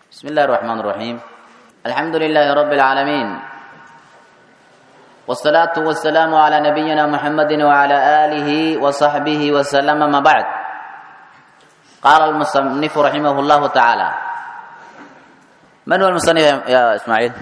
بسم الله الرحمن الرحيم الحمد لله رب العالمين والصلاة والسلام على نبينا محمد وعلى آله وصحبه وسلم ما بعد قال المصنف رحمه الله تعالى من هو المصنف يا إسماعيل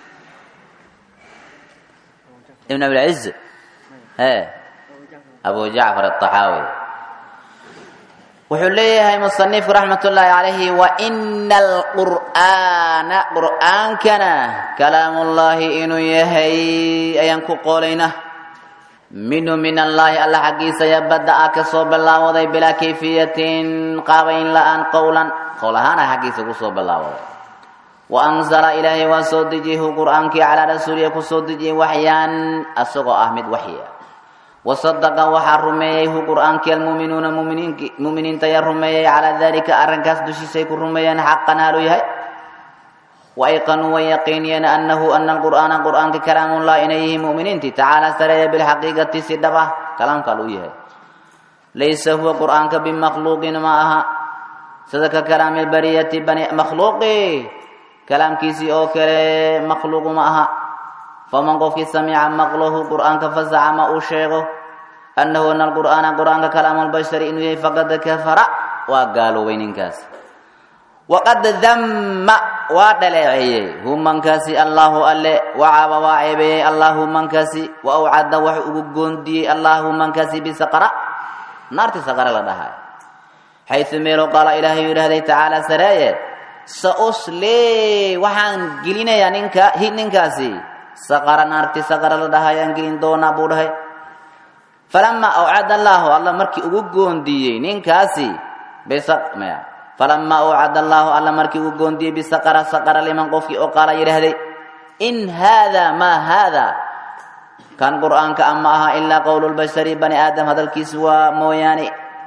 ابن أبي العز ها أبو جعفر الطحاوي wuxuu leeyahay musanifku raxmat ullaahi calayhi wa ina alqur'aana qur'aankana kalaamullaahi inuu yahay ayaan ku qoolaynaa minhu min allaahi alla xaggiisa yabada ah ka soo bilaawaday bilaa kayfiyatin qaabayn la-aan qowlan qowl ahaana xaggiisa kusoo bilaawaday wa anzala ilaahay waa soo dejiyahu qur'aankii calaa rasuuliya kusoo dejiyay waxyaan asagoo ah mid waxya wasadaqa waxaa rumeeyey hu qur'aankii almuuminuuna muminiinta ayaa rumeeyey calaa dalika arrinkaas dushiisay ku rumeeyeen xaqan haaluu yahay wa ayqanuu way yaqiiniyeen annahu ana alqur'aana qur'aanka kalaamullah inay yihiin muminiintii tacaala sareeya bilxaqiiqati si dhab ah kalaamka aluu yahay laysa huwa qur'aanka bimakhluuqin ma aha sida ka kalaami lbariyati bani makhluuqi kalaamkiisii oo kale makhluuqu ma aha faman qofkii samica maqlahu qur'aanka fazacama uu sheego annahu ana alqur'aana qur'aanka kalaamu lbashari inuu yahay faqad kafara waa gaaloobay ninkaas waqad damma waa dhaleeceeyey hu mankaasi allaahu alle wacaaba waa ceebeeyey allaahu mankaasi wa awcada wax ugu goondiyey allaahu mankaasi bisaqara naartii saqara la dhahay xaysu meelo qaala ilaahay yidhaahday tacaala sareeye sa uslee waxaan gelinayaa ninka ninkaasi saqara naarti saqara la dhahay aan gelin doonaa buu dhahay falamaa awcada allaahu alla markii ugu goondiyey ninkaasi bmaya falamaa awcada allaahu alla markii ugu goondiyey bisaqara saqara liman qofkii oo qaala yidhaahday in haada maa haada kan qur'aanka ama aha ilaa qowlu lbashari bani aadam hadalkiisu waa mooyaane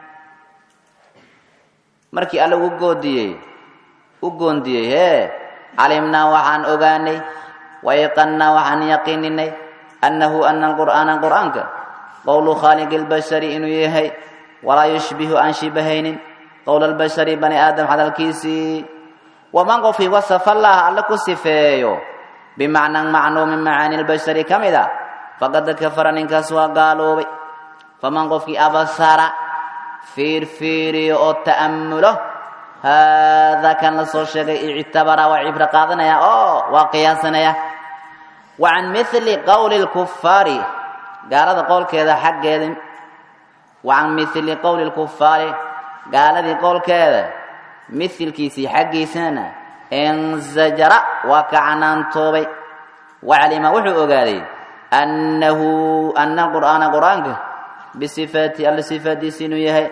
markii alla ugu goodiyey u goondiyey hee calimnaa waxaan ogaanay wayqannaa waxaan yaqiininay annahu ana alqur'aana qur'aanka qowlu khaaliqi lbashari inuu yahay walaa yushbihu aan shibahaynin qowla albashari bani aadam hadalkiisii waman qofkii wasafa allaha alle ku sifeeyo bimacnan macnuu min macaani lbashari ka mid a faqad kafara ninkaas waa gaaloobay faman qofkii abasara fiirfiiriyo oo ta'ammulo haadaa kan la soo sheegay ictabara waa cibro qaadanaya oo waa qiyaasanaya wa can mili qowli lkufaari gaalada qowlkeeda xaggeeda wa can mili qowli lkufaari gaaladii qowlkeeda mihilkiisii xaggiisana insajara waa ka canaantoobay waclima wuxuu ogaaday annahu ana qur'aana qur'aanka bisifaati alla sifaadiisi inuu yahay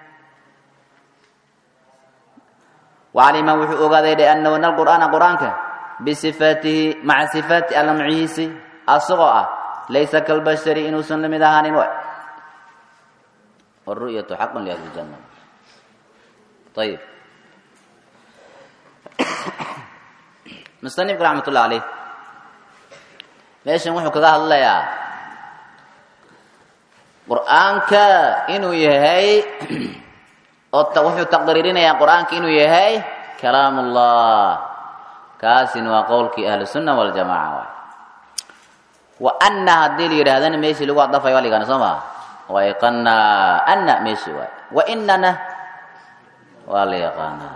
wacalima wuxuu ogaaday dhe annahu ana alqur'aana qur'aanka bisifaatihi maca sifaati alla macihiisi asagoo ah laysa kalbashari inuusan lamid ahaanin wru'yatu xaqun liahli janna ayib musanifku raxmat ullah caleyh meeshan wuxuu kaga hadlayaa qur'aanka inuu yahay oo wuxuu taqriirinayaa qur'aanka inuu yahay kalaam ullah kaasina waa qowlkii ahlu sunna waljamaca waay wa anna haddii la yidhahdana meeshii lagu adafay waa ligana soo maa wa yaqana anna meeshii waay wa inana waa la yaqaanaa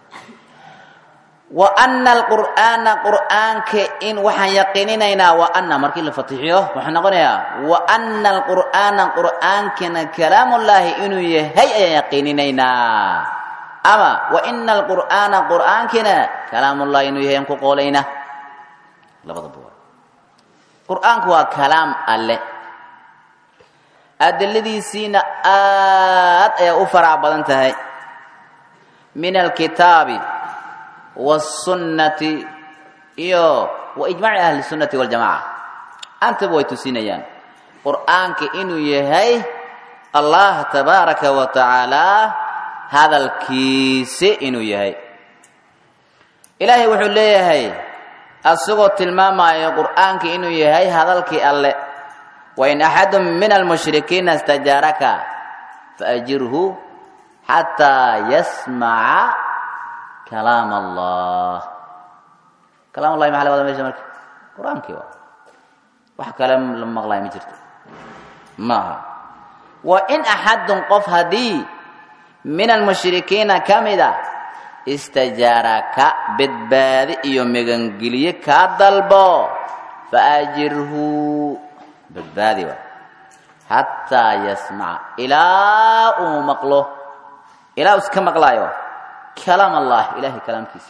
wa ana alqur'aana qur'aanka in waxaan yaqiininaynaa wa ana markii la fatixiyo wuxuu noqonayaa wa ana alqur'aana qur'aankana kalaamullaahi inuu yahay ayaan yaqiininaynaa ama wa ina alqur'aana qur'aankina kalaamullahi inuu yahay aan ku qoolayna labadaba waa qur'aanku waa kalaam alle adiladiisiina aad ayaa u farac badan tahay min alkitaabi wasunnati iyo wa ijmaaci ahli sunnati waljamaca antaba way tusinayaan qur'aanka inuu yahay allah tabaaraka wa tacaala hadalkiisi inuu yahay ilaahay wuxuu leeyahay asagoo tilmaamayo qur'aanka inuu yahay hadalkii alle wain axadu min almushrikiina istajaaraka faajirhu xataa yasmaca kalaam allah kalaam allahi maxa la wada mesha marka qur-aankii waa wax kale la maqlaay ma jirto maaha wa in axadun qof haddii min almushrikiina ka mida istajaaraka badbaadi iyo megangeliye kaa dalbo faajirhu badbaadi waa xataa yasmaca ilaa uu maqlo ilaa uu iska maqlaayo kalaam allah ilahay kalaamkiisi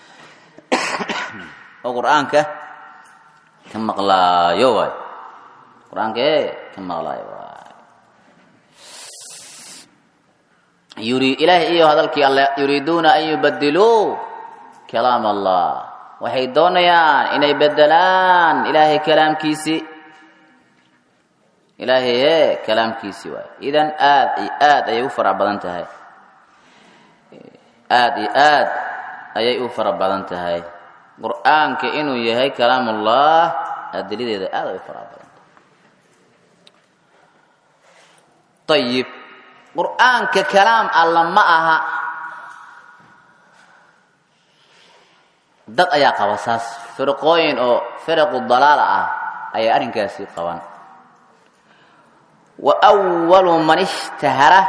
oo qur-aanka ka maqlaayo waay qur-aanka e ka maqlaayo waay yuri ilaahay iyo hadalkii alle yuriiduuna an yubadiluu kalaam allah waxay doonayaan inay bedelaan ilaahay kalaamkiisii ilaahay e kalaamkiisii waay idan aad iyo aad ayay u fara badan tahay aad iyo aad ayay u fara badan tahay qur-aanka inuu yahay kalaamullah adilideeda aad ay u fara badan tahay ayib qur-aanka kalaam alla ma aha dad ayaa qaba saas firqooyin oo firaqu dalaala ah ayay arrinkaasi qaban wa walu man ishtahara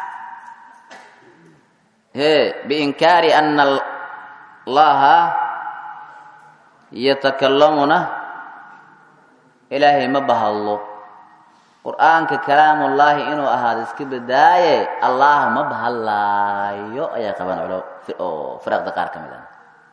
he biinkaari ana allaha yatakalamuna ilaahay ma bahadlo qur-aanka kalaamullaahi inuu ahaado iska badaaye allah ma bahadlaayo ayaa qabaan oo firaqda qaar ka mid ah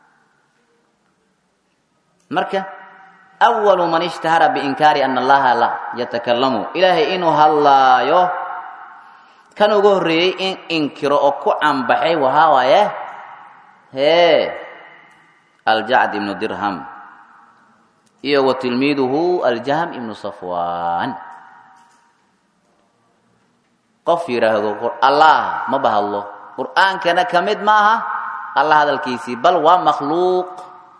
marka awalu man ishtahara biinkaari ana allaha la yatakalamu ilaahay inuu hadlaayo kan ugu horreeyey in inkiro oo ku canbaxay wahaa waaye hee aljacd ibnu dirham iyo wa tilmiiduhu aljahm ibnu safwan qof yidhaahdo allah ma bahadlo qur-aankana ka mid ma aha allah hadalkiisii bal waa makhluuq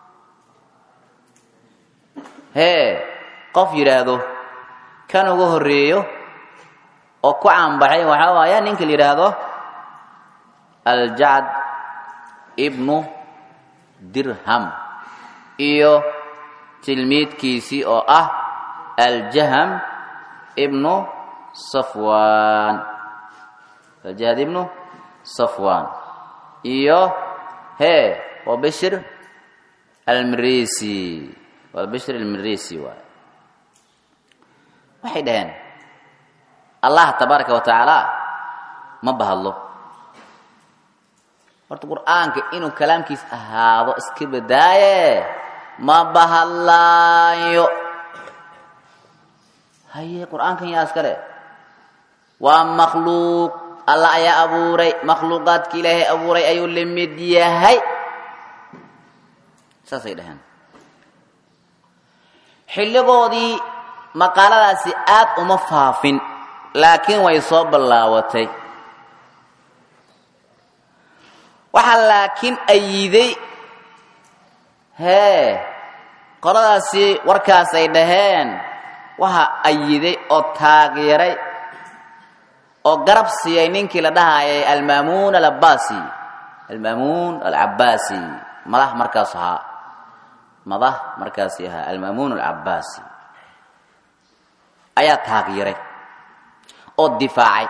hee qof yidhaahdo kan ugu horreeyo oo ku caanbaxay waxaa waaya ninka la yidhaahdo aljacd ibnu dirham iyo tilmiidkiisii oo ah aljaham ibnu safwan aljahd ibnu safwan iyo hee waa bishir almirisi waa bishir almirisi waay waxay dhaheen allah tabaaraka wa tacaala ma bahadlo horta qur-aanka inuu kalaamkiis ahaado iska badaaye ma bahadlaayo haye qur-aankan yaa iskale waa makhluuq allah ayaa abuuray makhluuqaadka ilaahay abuuray ayuu la mid yahay saasay dhaheen xilligoodii maqaaladaasi aad uma faafin laakiin way soo ballaawatay waxaa laakiin ayiday hee qoladaasi warkaas ay dhaheen waxaa ayiday oo taageeray oo garab siiyay ninkii la dhahayay almaamuun alabbasi almaamuun alcabbaasi madax markaas ahaa madax markaasi ahaa almaamuun alcabbaasi ayaa taageeray oo difaacay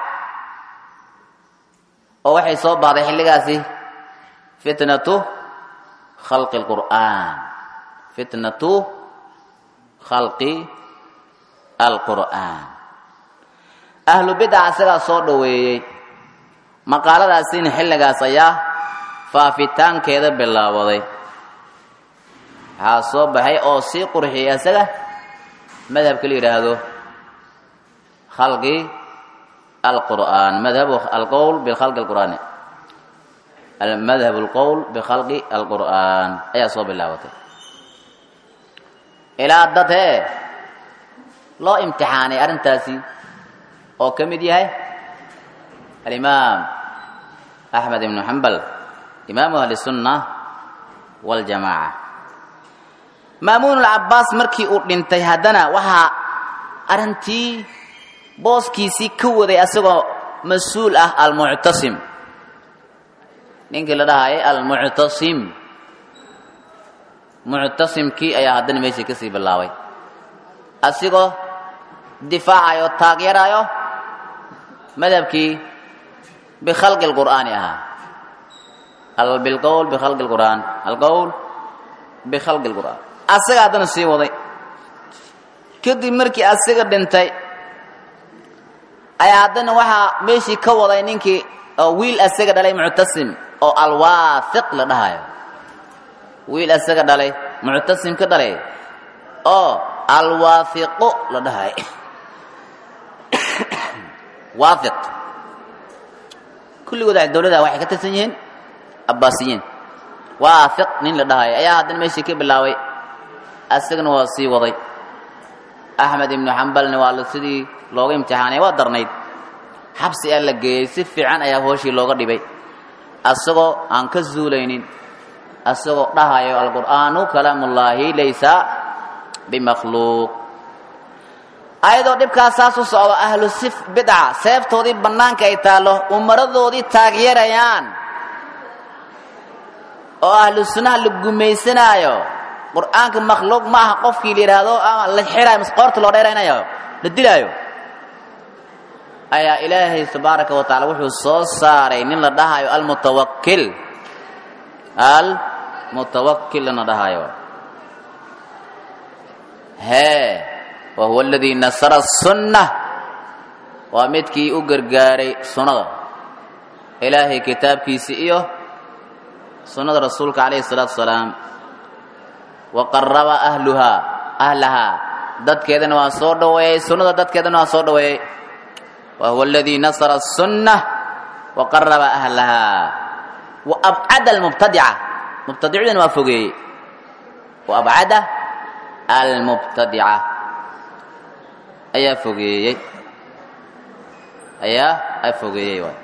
oo waxay soo baahday xilligaasi fitnatu khalqi alqur'aan fitnatu khalqi alqur'aan ahlu bidaca sidaa soo dhoweeyey maqaaladaasina xilligaas ayaa faafitaankeeda bilaabaday waxaa soo baxay oo sii qurxiyay isaga madhabka la yidhaahdo khalqi alqur'aan madhabu alqowl bikhalqi alqur'aani madhab alqowl bikhalqi alqur'aan ayaa soo bilaabatay ilaa dad hee loo imtixaanay arrintaasi oo ka mid yahay alimaam axmed ibnu xambal imaamu ahli sunna waljamaaca maamuun alcabbaas markii uu dhintay haddana waxaa arrintii booskiisii ka waday asagoo mas-uul ah almuctasim ninkii la dhahayay almuctasim muctasimkii ayaa haddana meeshii kasii bilaabay asigoo difaacayo taageerayo madhabkii bikhalqi lqur'aani ahaa bilqowl bikhalqi lqur'aan alqowl bikhalqi lqur'aan asaga haddana sii waday kadib markii asiga dhintay ayaa haddana waxaa meeshii ka waday ninkii oo wiil asaga dhalay muctasim oo alwaahiq la dhahayo wiil asaga dhalay muctasim ka dhalay oo alwaahiqo la dhahayo waahiq kulligooda dowlada waxay ka tirsan yihiin abbaasiyiin waahiq nin la dhahayo ayaa haddana meeshii ka bilaabay asagana waa sii waday axmed ibnu xambalna waa la sidii looga imtixaanay waa darnayd xabsi aa la geeyey si fiican ayaa hooshii looga dhibay asagoo aan ka zuulaynin asagoo dhahayo alqur'aanu kalaamullaahi laysa bimakhluuq ayadoo dhibkaas saas u socdo ahlu sif bidca seeftoodii bannaanka ay taallo umaradoodii taageerayaan oo ahlu sunnaha la gumaysanaayo qur'aanka makhluuq ma aha qofkii la yidhaahdo ama la xiraayo mas qoorta loo dheeraynayo la dilaayo ayaa ilaahay tabaaraka wa tacala wuxuu soo saaray nin la dhahayo almutawakil almutawakil lana dhahayo hee wa huwa aladii nasara sunna waa midkii u gargaaray sunnada ilaahay kitaabkiisi iyo sunnada rasuulka calayhi salaatu wasalaam wa qaraba ahluhaa ahlahaa dadkeedana waa soo dhoweeyey sunnada dadkeedana waa soo dhoweeyey wa huwa aladii nasara الsunna wa qaraba ahlahaa wa abcada almubtadica mubtadicudana waa fogeeyey wa abcada almubtadica ayaa fogeeyey ayaa a fogeeyey waay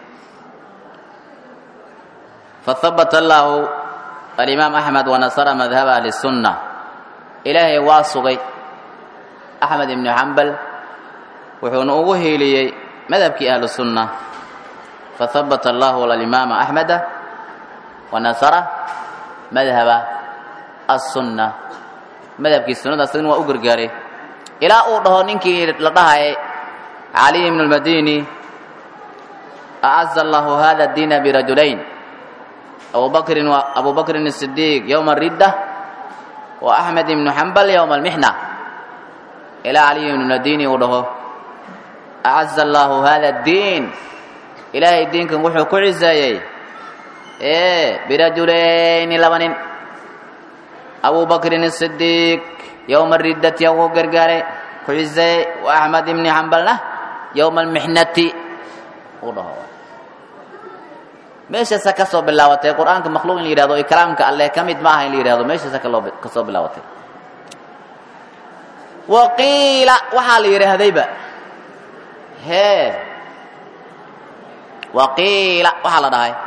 fahabata allahu alimaam axmed wanasara madhaba ahli الsunna ilaahay waa sugay axmed ibnu xambal wuxuuna ugu hiiliyey madhabkii ahlu sunna fahabata allahu alimaama axmeda wanasara madhaba aلsunna madhabkii sunnada asagna waa u gargaaray ilaa uu dhaho ninkii la dhahayay caliy ibn اlmadini acaza allahu hada diina birajulayn abubakrin abu bakrin الصidiiq ywma الridda wa axmed ibnu xambal ywma اlmixna ilaa caliy ibn madini uu dhaho acaza allahu hada اdiin ilaahay diinkan wuxuu ku ciseeyey e birajulayni laba nin abu bakrin الصidiiq ywma riddati ugu gargaaray ku ciseeyey wa axmed ibni xambalna ywma almixnati uu dhaho meeshaasa ka soo bilaabatay qur-aanka makhluuq in la yihahdo iyo kalaamka alleh ka mid ma aha in la yihahdo meeshaasa kaloo ka soo bilaabatay wa qiila waxaa la yidhaahdayba hee wa qiila waxaa la dhahay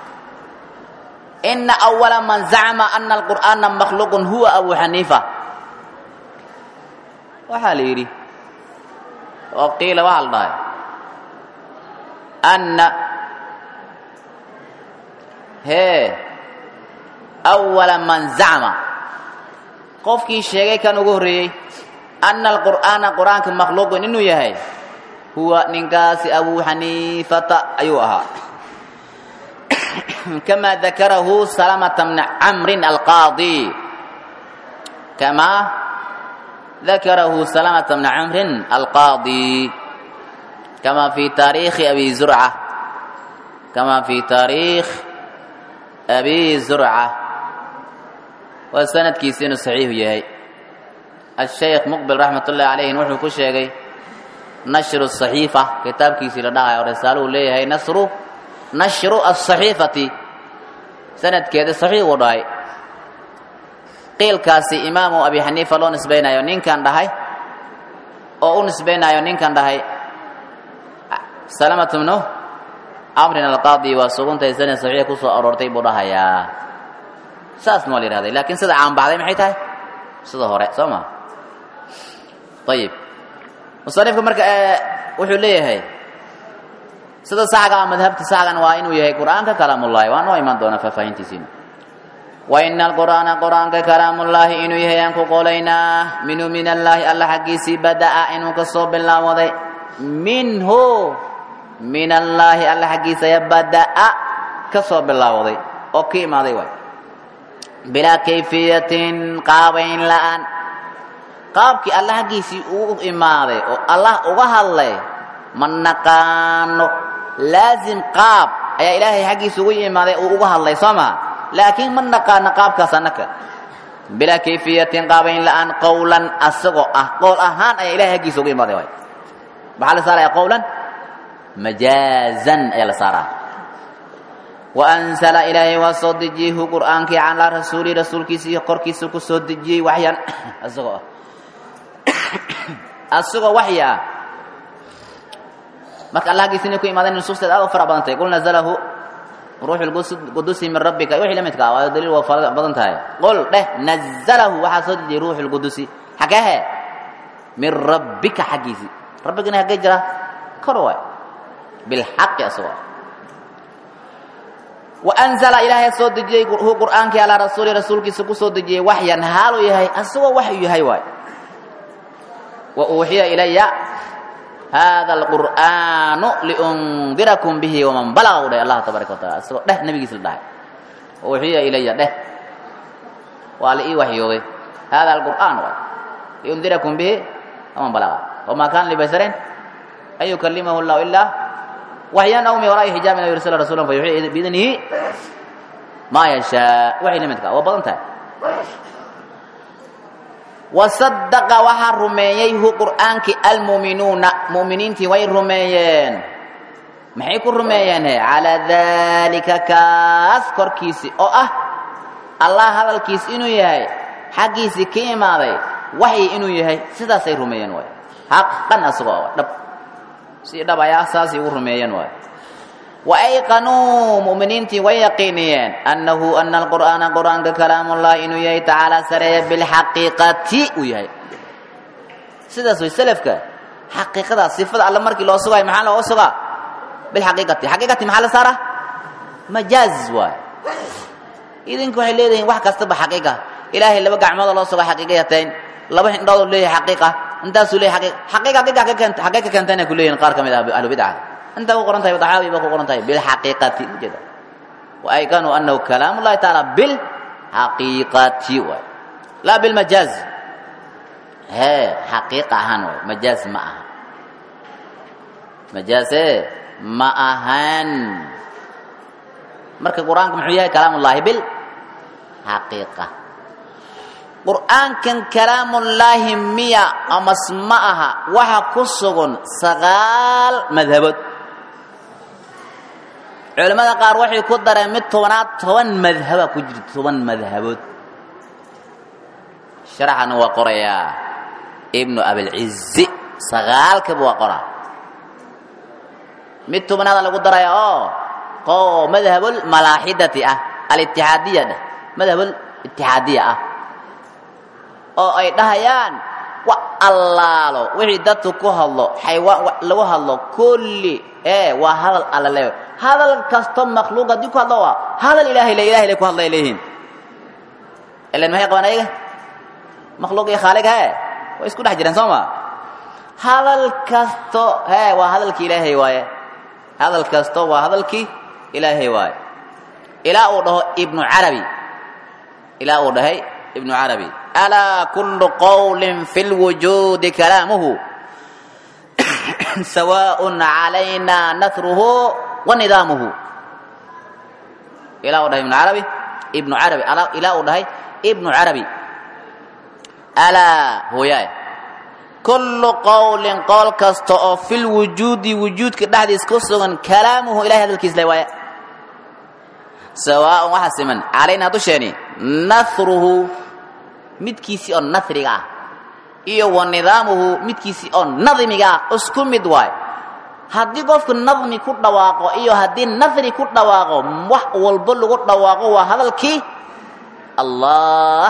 ina awala man zacma ana alqur'aana makhluuqun huwa abu xaniifa waxaa la yidhi wa qiila waxaa la dhahay anna hee awala man zacma qofkii sheegay kan ugu horreeyey ana alqur'aana qur'aanka makhluuqun inuu yahay huwa ninkaasi abu xaniifata ayuu ahaa kama dakarahu salamata bna camrin alqaadi kamaa dakarahu salamata bna camrin alqaadi kama fi taariikhi abi zurca kama fi taariikh abi zurca waa sanadkiisi inuu saxiixu yahay ashaykh muqbil raxmat ullahi calayhin wuxuu ku sheegay nashru saxiifa kitaabkiisii la dhahayo o risaaluhu leeyahay nasru nashru asaxiifati sanadkeeda saxiix uu dhahay qiilkaasi imaamu abi xaniifa loo nisbaynayo ninkan dhahay oo u nisbaynayo ninkan dhahay salamatu bnu camrin alqaadi waa suguntahay sanad saxiix kusoo aroortay buu dhahayaa saasna waa la yihahday laakiin sida caanbaxday maxay tahay sida hore soo ma ayib musanifka marka wuxuu leeyahay sida saxga ah madhabta saxgan waa inuu yahay qur'aanka kalaamullaahi waa noo imaan doona faahfaahintiisiina wa ina alqur'aana qur'aanka kalaamullaahi inuu yahay aan ku qolaynaa minhu min allaahi alla xaggiisii bada'a inuu ka soo bilaawaday minhu min allaahi alla xaggiisa ya bada'a ka soo bilaawaday oo ka imaaday waay bilaa kayfiyatin qaabayn la'aan qaabkii alla xaggiisii uu imaaday oo allah uga hadlay ma naqaano laazim qaab ayaa ilaahay xaggiisa ugu imaaday uu uga hadlay soo maa laakiin ma naqaano qaabkaas annaka bilaa kayfiyatin qaabayn la'aan qowlan asagoo ah qowl ahaan ayaa ilahay xaggiisa ugu imaaday waay maxaa la saaraya qowlan majaazan ayaa la saaraa waanzala ilaahay waa soo dejiyey hu qur'aankii calaa rasuuli rasuulkiisii korkiisa ku soo dejiyey waxyan asagoo ah asagoo waxyi ah marka allah aggiisa inay ku imaadeen nusuusteed aad u fara badan tahay qul nazalahu ruuxu lqudusi min rabbika wixii la midka ah waa daliil waa fara badan tahay qul dheh nazalahu waxaa soo dejiyey ruuxu lqudusi xageehe min rabbika xaggiisii rabbigana hagee jira kor waay bilxaqi asagoo ah waanzala ilaahay soo dejiyey hu qur'aankii alaa rasuuli rasuulkiisa ku soo dejiyey waxyan haaluu yahay asagoo waxyu yahay waay wa uuxiya ilaya hada alqur'aanu liundirakum bihi waman balaga u dheh allah tabaaraka wa taala asagoo dheh nabigiisa la dhahay wa uuxiya ilaya dheh waa la ii waxyooday hada alqur'aan waay liundirakum bihi waman balaga wamaa kaana libasharin an yukalimahu llahu ilaa waxyaan aw min waraa'i xijaabin aw yursila rasuulan fayuxii biidnihi maa yashaa waxay la midka waa badan tahay wasadaqa waxaa rumeeyey hu qur'aankii almu'minuuna mu'miniintii way rumeeyeen maxay ku rumeeyeen he calaa daalika kaas korkiisii oo ah allah hadalkiis inuu yahay xaggiisii ka imaaday waxyi inuu yahay sidaasay rumeeyeen waay xaqan asagoo dhab si dhab ayaa saasay ugu rumeeyeen waay wa ayqanuu mu'miniintii way yaqiiniyeen annahu ana alqur'aana qur'aanka kalaamullahi inuu yahay tacaala sareeya bilxaqiiqati uu yahay sidaas way selafka xaqiiqada sifada alle markii loo sugayo maxaa looga sugaa bilxaqiiqati xaqiiqati maxaa la saara majaaz waay idinku waxay leedahiin wax kastaba xaqiiqa ilaahay laba gacmooda loo sugaa xaqiiqa yateen laba hindhoodoo leeyahay xaqiiqa intaasuu leeyahay xaqiiqa xaqiiqa xaggee ka keentayna ku leeyihin qaar ka mid ah ahlu bidca inta ku qoran tahay daxaawi ba ku qoran tahay bilxaqiiqati ujeeda wa aykanuu annahu kalaam ullahi tacaala bilxaqiiqati waay laa bilmajaaz hee xaqiiqa ahaan waay majaaz ma aha majaaze ma ahan marka qur-aanka muxuu yahay kalaam ullahi bilxaqiiqa qur'aankan kalaamullaahi miya amas ma aha waxa ku sugan sagaal madhabood culimmada qaar waxay ku dareen mid tobanaad toban madhaba ku jirta toban madhabood sharaxana waa qorayaa ibnu abilcizi sagaalkaba waa qoraa mid tobanaada lagu daraya oo oo madhabul malaaxidati ah alitixaadiya dheh madhabul itixaadiya ah oo ay dhahayaan wa allaalo wixii dadku ku hadlo xaywaan lagu hadlo kulli ee waa hadal alla le hadal kasto makhluuq haddii ku hadlo waa hadal ilaahay le ilahay le ku hadlay leeyihiin ilan maxay qabaan ayaga makhluuq iyo khaalig hee way isku dhex jireen soo ma hadal kasto hee waa hadalkii ilaahay waaye hadal kasto waa hadalkii ilaahay waaye ilaa uu dhaho ibnu carabi ilaa uu dhahay ibnu carabi alaa kullu qowlin fi lwujuudi kalaamuhu sawaaءun calayna nasruhu wa nidaamuhu ilaa uu dhahay ibnu carabi ibnu carabi ilaa uu dhahay ibnu carabi alaa hooyaay kullu qowlin qowl kasta oo fi lwujuudi wujuudka dhexdiis ku sugan kalaamuhu ilahay hadalkiis le waaya sawaaءun waxa siman calaynaa dusheeni nasruhu midkiisii oo nasriga ah iyo wa nidaamuhu midkiisii oo nadmiga ah isku mid waay haddii qofku nadmi ku dhawaaqo iyo haddii nasri ku dhawaaqo wax walbo lagu dhawaaqo waa hadalkii allah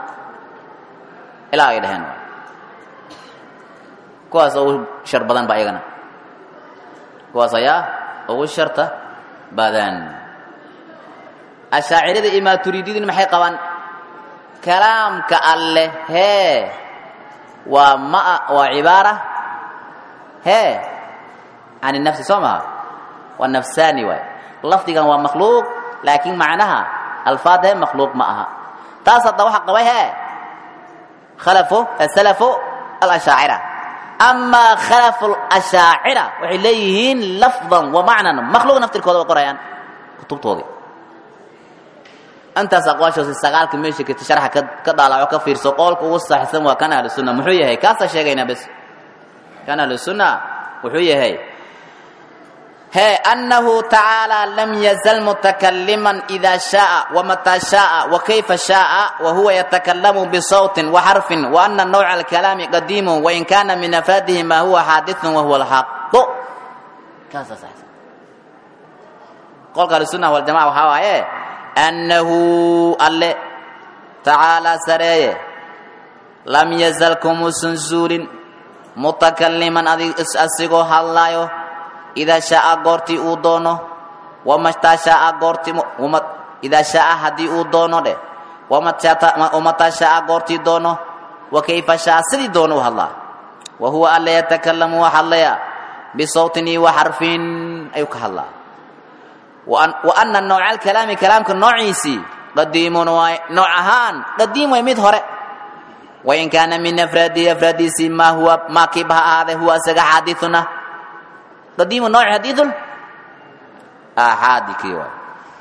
ilaa ay dhaheen kuwaas oo shar badan ba iyagana kuwaas ayaa ugu sharta badan ashaacirada iyo maaturiidiyaduna maxay qabaan kalaamka alleh hee waa ma waa cibaara hee can nafsi soo maha waa nafsaani waay lafdigan waa makhluuq laakiin macnaha alfaad hee makhluuq ma aha taas hadda waxa qabay hee khalafu salafu alashaacira amaa khalafu alashaacira waxay leeyihiin lafdan wa macnan makhluuq naftirkooda way qorayaan kutubtoodii intaas aqwaashoose sagaalka meesha kata sharxa ka ka dhaalaco ka fiirso qoolka ugu saxisan waa kan ahlu sunna muxuu yahay kaasaa sheegaynaa bes kan ahlu sunna wuxuu yahay he annahu tacaala lam yazal mutakaliman ida shaaa wamataa shaaa wakayfa shaaa wahuwa yatakalamu bisawtin waxarfin waana nawca alkalaami qadiimu wain kana min afaadihi ma huwa xaadithun wahuwa alxaqu kaasaa saxisan qolka ahlu sunna waljamaca waxaa waaye annahu alle tacaalaa sareeye lam yazal kumuusan zuulin mutakaliman asigoo hadlaayo idaa shaaa goortii uu doono wamataa shaaa goortii idaa shaaa haddii uu doono dheh wamataa shaaa goortii doono wa kayfa shaaa sidii doono u hadlaa wa huwa alle yatakalamu waa hadlaya bisawtin iyo wa xarfin ayuu ka hadlaa wa ana nooca alkalaami kalaamka noociisii qadiimun waay nooc ahaan qadiim way mid hore wain kaana min afraadihi afraadiisii maa huwa maa kiiba ha ahaadee huwa isaga xaadiثuna qadiimu nooc xadiiثun axaadi kii waay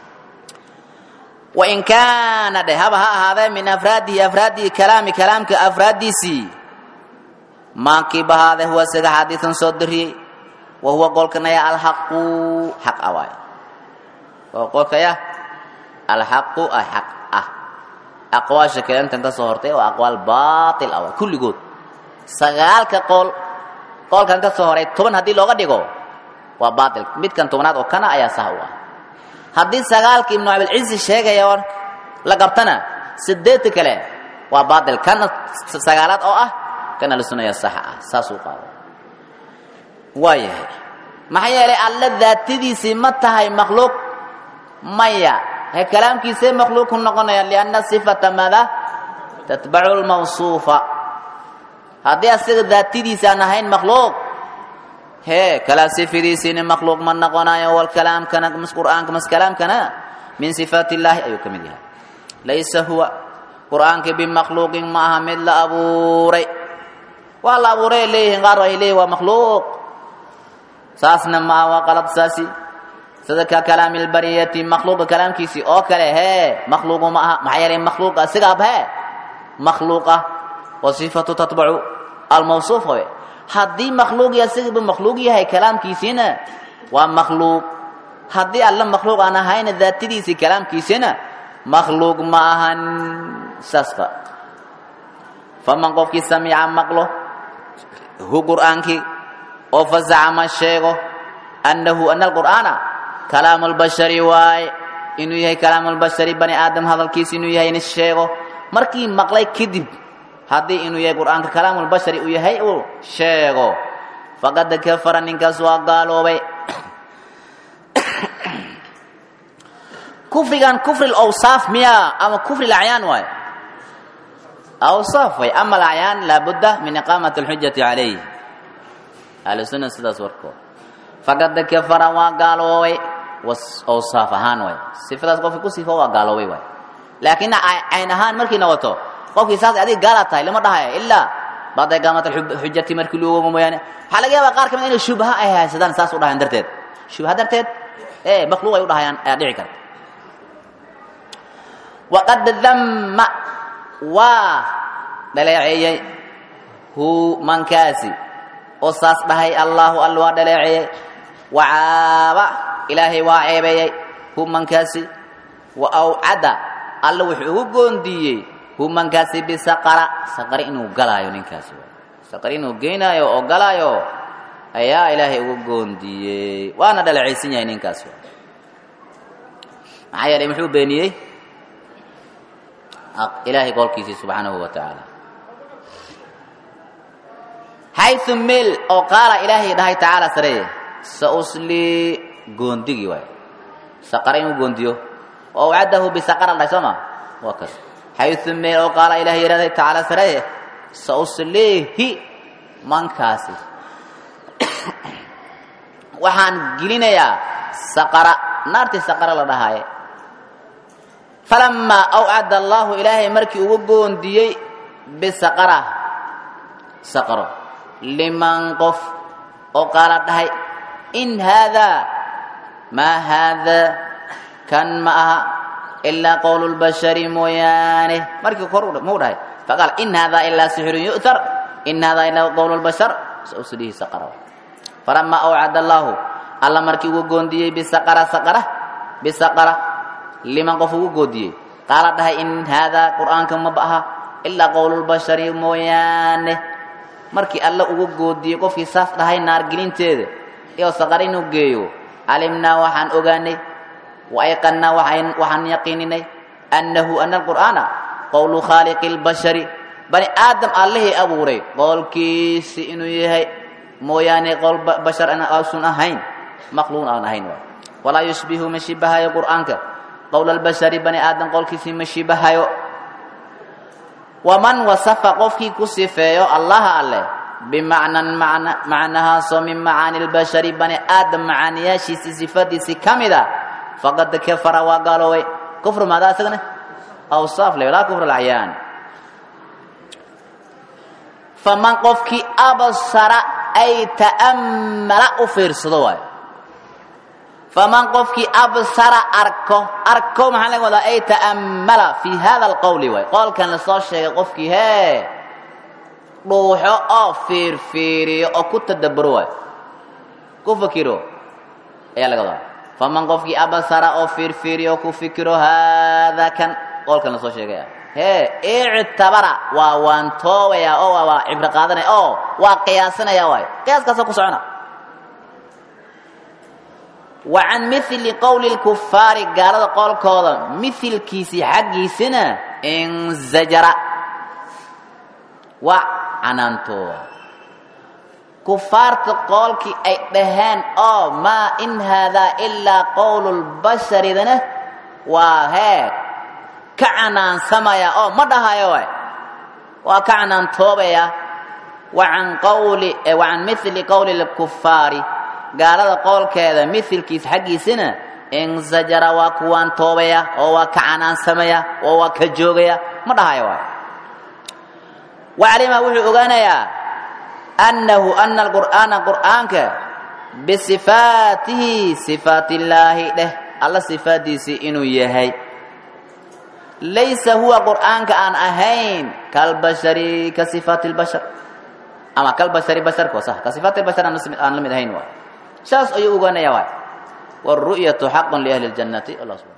wain kaana dhe haba ha ahaadee min afraadihi afraadihi kalaami kalaamka afraadiisii maa kiiba ha ahaadee huwa isaga xaadiثun soo dariyey wa huwa qolkanaya alxaqu xaq a waay oo qolkaya alxaqu ah xaq ah aqwaasha kale intan ka soo hortay oo aqwaal baatil ah kulligood sagaalka qool qoolkan ka soo horay toban haddii looga dhigo waa baatil midkan tobanaad oo kana ayaa sax u ah haddii sagaalka ibnu abilcizi sheegaya oo la qabtana sideedta kale waa baatil kana sagaalaad oo ah kana la sunaya saxa ah saasuu qaado waa yahay maxaa yeelay alla daatadiisii ma tahay makhluuq maya he kalaamkiisee makhluuq ku noqonaya lianna sifata maada tatbacu lmawsuufa haddii asiga daatadiisa aan ahayn makhluuq hee kalaa sifadiisiina makhluuq ma noqonayo walkalaamkana mas qur'aanka mas kalaamkana min sifaat illaahi ayuu ka mid yahay laysa huwa qur'aanka bimakhluuqin ma aha mid la abuuray waa la abuuray ay leeyihiin qaar ay leeyihin waa makhluuq saasna ma aha waa qalad saasi sida ka kalaami lbariyati makhluuqa kalaamkiisii oo kale hee makhluuqu ma aha maxaa yeelay makhluuqa sigaab hee makhluuqa wa sifatu tatbacu almawsuuf way haddii makhluuq iyo asigaba makhluuq yahay kalaamkiisiina waa makhluuq haddii alla makhluuq aan ahayna daatadiisii kalaamkiisina makhluuq ma ahan saasba faman qofkii samica maqlo hu qur'aankii oo fazacama sheego annahu ana alqur'aana kalaamu lbashari waaye inuu yahay kalaamu lbashari bani aadam hadalkiisa inuu yahay in sheego markii maqlay kadib haddii inuu yahay qur'aanka kalaamu lbashari uu yahay uu sheego faqad kafara ninkaas waa gaaloobay kufrigan kufri lawsaaf miya ama kufri lacyaan waaye awsaaf way ama alacyaan laabudda min iqaamati alxujati calayh ahlusunna sidaas warkood faqad kafara waa gaaloobay awsaaf ahaan waay sifadaas qofki ku sifo waa gaaloobay waay laakiin cayn ahaan markii noqoto qofkii saas adiga gaala tahay lama dhahayo ilaa bacda iqaamat alxujati markii loogogo mooyaane waxaa laga yaabaa qaar ka mid inay shubha ay haysadaan saas u dhahayan darteed shubha darteed ee makhluuq ay u dhahayaan ayaa dhici karta waqad damma waa dhaleeceeyey hu mankaasi oo saas dhahay allaahu alla waa dhaleeceeyey wacaaba ilaahay waa ceebeeyey hu mankaasi wa awcada alla wuxuu ugu goondiiyey hu mankaasi bisaqara saqari inuu galaayo ninkaasi saqari inuu geynaayo oo galaayo ayaa ilaahay ugu goondiiyey waana dhaleecaysan yahay ninkaasi maxaa yeelay muxuu beeniyey ilaahay qolkiisii subxaanahu wa tacaala xayu meel oo qaala ilaahay dhahay tacaala sareeye sauslii goondigii waay saqara inuu goondiyo oo wacadahu bisaqara dhahay soo ma waa kas xayu meel oo qaala ilaah yidhahday tacaala sareye sausleehi mankaasi waxaan gelinayaa saqara naartii saqara la dhahaaye falamaa awcada allaahu ilaahay markii ugu goondiyey bisaqara saqaro liman qof oo qaala dhahay in haadaa maa haadaa kan ma aha ilaa qowlu lbashari mooyaane markii kor muu dhahay faqaal in haadaa ilaa sixirun yu'tar in haadaa ilaa qowlu lbashar sauslihi saqara falamaa awcada allaahu alla markii ugu goondiyey bisaqara saqara bisaqara liman qof ugu goodiyey qaala dhahay in haadaa qur'aanka maba aha ilaa qowlulbashari mooyaane markii alla ugu goodiyey qofkii saas dhahay naargelinteeda iyo saqar inuu geeyo calimnaa waxaan ogaanay wa ayqannaa waxaan yaqiininay annahu ana alqur'aana qowlu khaaliqi lbashari bani aadam allihii abuuray qowlkiisi inuu yahay mooyaane qowl bashar ausun ahayn makhluuq aan ahayn waay walaa yushbihu ma shibahayo qur'aanka qowl albashari bani aadam qowlkiisii ma shibahayo waman wasafa qofkii ku sifeeyo allaha alleh bimacnan macna macnahaasoo min macaani lbashari bani aadam macaaniyaashiisii sifadiisii ka mid a faqad kafara waa gaaloobay kufru maadaa isagana awsaaf le laa kufr alacyaan faman qofkii absara ay ta'ammala u fiirsado waayo faman qofkii absara arko arko maxaa laga wadaa ay ta'ammala fii hada alqowli waay qowlkan lasoo sheegay qofkii hee dhuuxo oo fiirfiiriyo oo ku tadabburo waayo ku fikiro ayaa laga wadaa faman qofkii absara oo fiirfiiriyo oo ku fikiro haadaa kan qowlkan lasoo sheegaya hee ictabara waa waantoobaya oo waa cibro qaadanaya oo waa qiyaasanaya waay qiyaaskaasoo ku socona wa can mili qowli lkufaari gaalada qowlkooda milkiisii xaggiisina inzajara waa canaantooda kufaarta qoolkii ay dhaheen oo maa in haadaa ilaa qowlu lbasharidana waa hee ka canaansamaya oo ma dhahayo waay waa ka canaantoobaya wa can qawli wa can mili qowli lkufaari gaalada qoolkeeda milkiis xaggiisina insajara waa kuwaan toobaya oo waa ka canaansamaya oo waa ka joogaya ma dhahayo waay waclima wuxuu ogaanayaa annahu ana alqur'aana qur'aanka bisifaatihi sifaat illaahi dheh alla sifaaddiisii inuu yahay laysa huwa qur'aanka aan ahayn kalbashari ka sifaati lbashar ama kalbashari basharko sah ka sifaati lbashar aan la mid ahayn waay saas ayuu ogaanaya waay wاlru'yaةu xaq liahli اljannati allah subحana